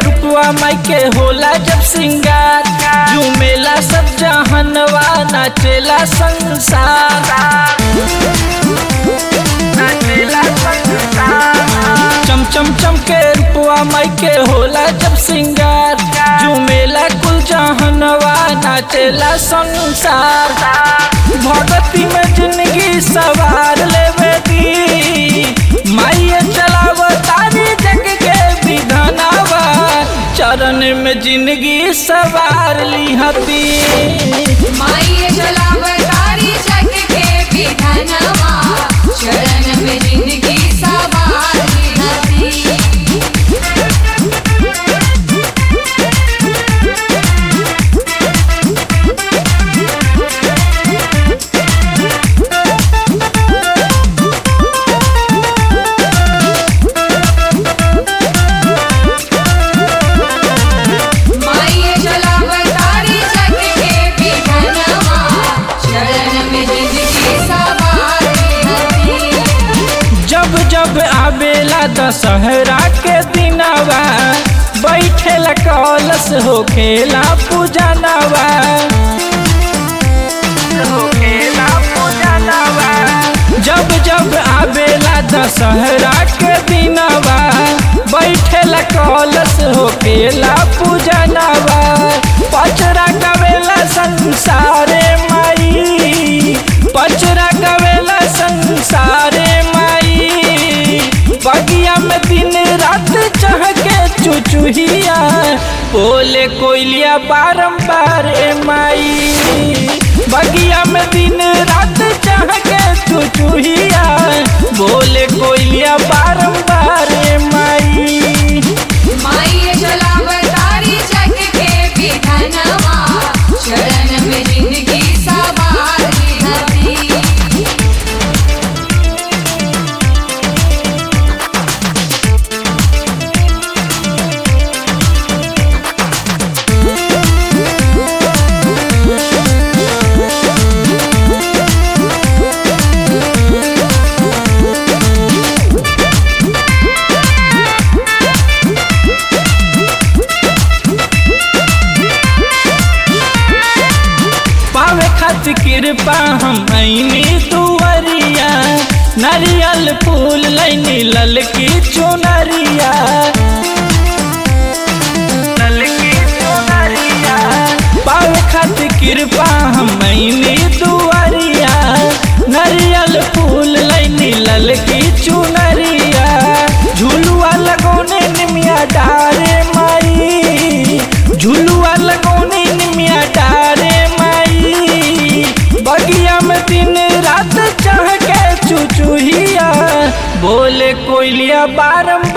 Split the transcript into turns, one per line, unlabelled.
रूपवा माई के होला जब सिंगार झूमेला सब जहनवा नाचेला संसार नाचेला संसार चम चम चम के रूपवा माई के होला जब सिंगार झूमेला कुल जहनवा नाचेला संसार भगती में जिंदगी सवार लेवे दी माइये चलाव तारी जग के विधानावा चरण में जिंदगी सवार ली हती
माई जलावतारी जग के विधनवा शरण में जिंदगी सवारी हती माई जलावतारी जग के विधनवा शरण में जिंदगी सवारी हती
जब जब आवेला दशहरा के दिनवा बैठेला कलश हो खेला पूजनवा होखेला पूजनवा। जब जब आवेला दशहरा के दिनवा बैठेला कलश हो खेला पूजनवा पचरा गवेला संसारे माई पचरा गवेला संसारे माई बगिया में दिन रात चहके चुचुहिया बोले कोयलिया बारंबार ए माई बगिया में दिन रात चहके चुचुहिया बोले कोयलिया बारंबार ए माई
माई जलावतारी जग के विधनवा शरण में जिंदगी सवारी हती
पावे खातिर कृपा हम ऐनी दुवरिया नारियल फूल लैनी ललकी चुनरिया ललकी चुनरिया पावे खातिर कृपा हम ऐनी दुवरिया नारियल फूल लैनी ललकी चुनरिया झुलुआ लगौने निमिया डारे माई झुलुआ लगौने निमिया डारे माई बगिया में दिन रात चढ़ के चुचुहिया बोले कोयलिया बारम